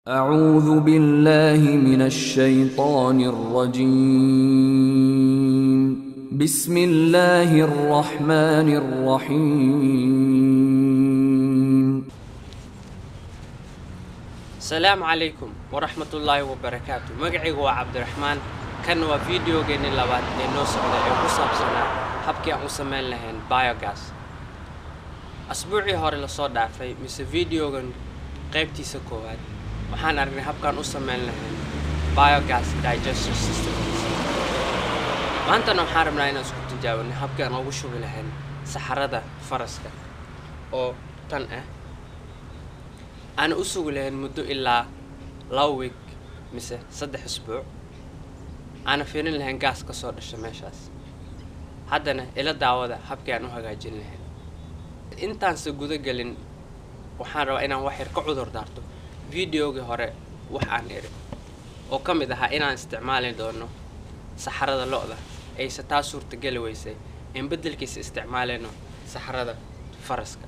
أعوذ بالله من الشيطان الرجيم بسم الله الرحمن الرحيم asalaamu calaykum waraxmatullaahi wabarakaatu magacaygu waa cabdiraxmaan kan waa fideogeenni labaad ee noo socda ee ku saabsanaa habkii aan u samayn lahayn biogas asbuucii hore lasoo dhaafay mise videogan qaybtiisa koowaad waxaan aragnay habkaan u samayn lahayn biogas digestion system maantana waxaan rabnaa inaan isku tijaabinay habkii aan ugu shubi lahayn saxarada faraska oo tan ah aana u sugi lahayn muddo ilaa laba weeg mise saddex isbuuc aana fiirin lahayn gaas ka soo dhasha meeshaas haddana ila daawada habkii aan u hagaajin lahayn intaanse guda gelin waxaan rabaa inaan wax yar ka cudur daarto videogii hore wax aan iri oo ka mid ahaa inaan isticmaali doono saxarada lo-da ayse taa suurtageli weysay in beddelkiisa isticmaalayno saxarada faraska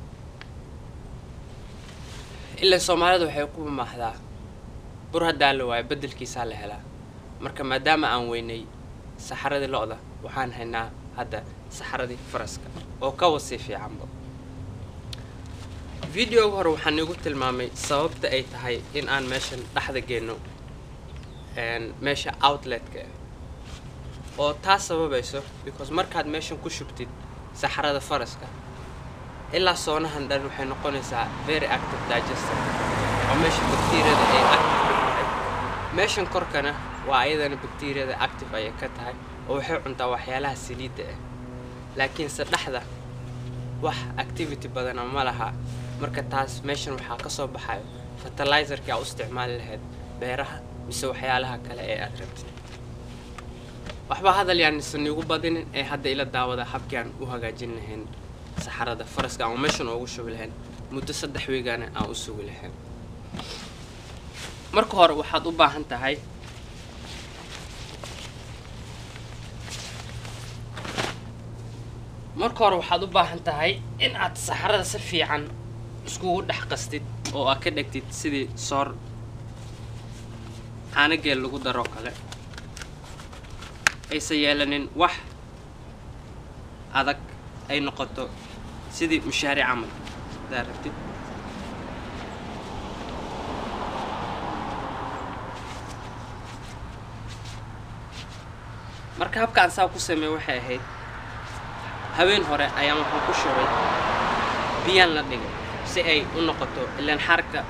ilaa soomaalida waxay ku mamaaxdaa bur haddaa la waayo beddelkiisaa la helaa marka maadaama aan weynay saxaradii lo-da waxaan haynaa hadda saxaradii faraska oo ka wasii fiicanba videoga hore waxaan iigu tilmaamay sababta ay tahay in aan meeshan dhexda geenno meesha outletka oo taas sababayso because markaad meeshan ku shubtid saxarada faraska ilaa soonahan dhan waxay noqonaysaa very active digester oo meesha bacteriyada ay active ka tahay meeshan korkana waa ayadana bacteriyada active ayay ka tahay oo waxay cuntaa waxyaalaha saliidda ah laakiinse dhexda wax activity badana ma laha marka taas meeshan waxaa ka soo baxayo fertilizerkii aa u isticmaali lahayd beeraha mise waxyaalaha kale ee aad rabtid waxba hadal yaan isan iigu badinin ee hadda ila daawada habkii aan u hagaajin lahayn saxarada faraska aan meeshan oogu shubi lahayn muddo saddex wiigana aan u sugi lahayn marka hore waxaad u baahan tahay marka hore waxaad u baahan tahay in aad saxarada si fiican iskugu dhex qastid oo aad ka dhegtid sidii soor caanageel lagu daroo kale aysan yeelanin wax adag ay noqoto sidii mushaaric camal hadaa rabtid marka habka aan saa ku sameey waxay ahayd haween hore ayaan waxaan ku shubay biyaan la dhigay si ay u noqoto ilaan xarka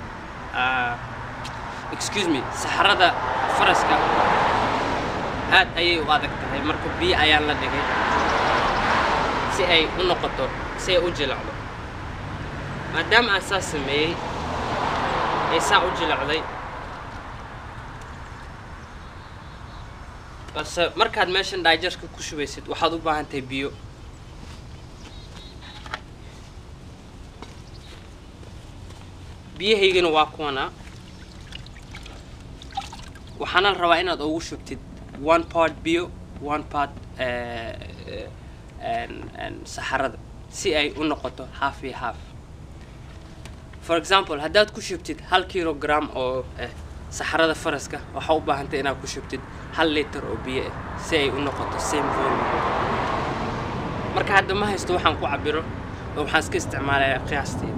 excuse me saxarada faraska aad ayay u adag tahay marka biyo ayaan la dhigay si ay u noqoto si ay u jilacdo maadaama aan saas sameeyey ay saa u jilacday balse markaad meeshan daijarka ku shubaysid waxaad u baahan tahay biyo biyahaygana waa kuwana waxaana la rabaa inaad ugu shubtid one part biyo one part saxarada si ay u noqoto half iyo half for example haddaad ku shubtid hal kilogram oo ah saxarada faraska waxaa u baahantay inaad ku shubtid hal liter oo biyo ah si ay u noqoto same volume marka hadda ma haysto waxaan ku cabiro oo waxaan iska isticmaalayaa qiyaastii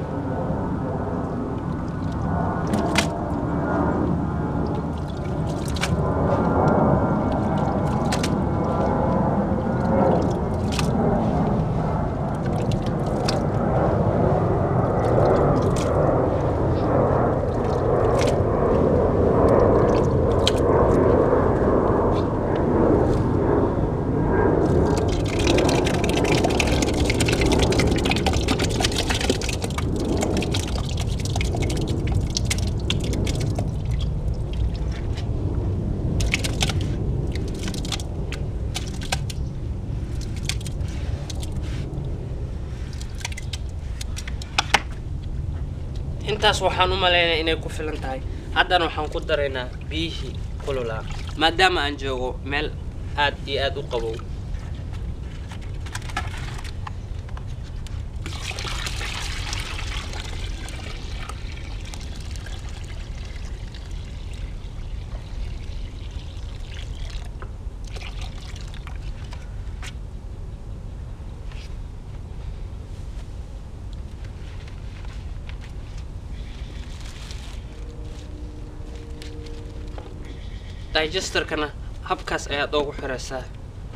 intaas waxaan u malaynaya inay ku filan tahay haddana waxaan ku daraynaa biyihii kululaa maadaama aan joogo meel aad iyo aad u qabow digesterkana habkaas ayaad ugu xiraysaa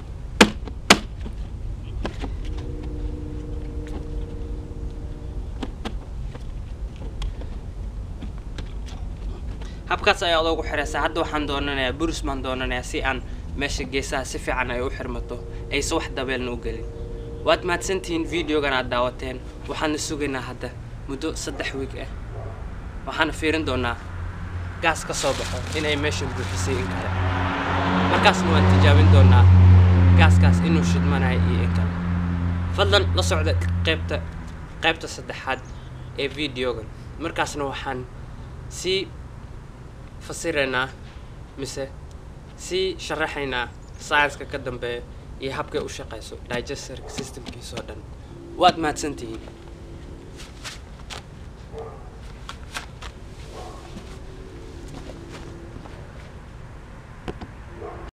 habkaas ayaad ugu xiraysaa hadda waxaan doonanayaa buris baan doonanayaa si aan meesha geesaha si fiican ay u xirmato ayse wax dabeelna u gelin waad mahadsantihiin videogan aad daawateen waxaana sugaynaa hadda muddo saddex wiig ah waxaana fiirin doonaa gaas ka soo baxo inay meeshan buuxisay in kale markaasna waan tijaabin doonaa gaaskaas inuu shidmanayo iyo in kale fadlan la socda qaybta qaybta saddexaad ee videogan markaasna waxaan sii fasiraynaa mise sii sharaxaynaa science-ka ka dambeeya iyo habkay u shaqayso digester systemkiisoo dhan waad mahadsantihiin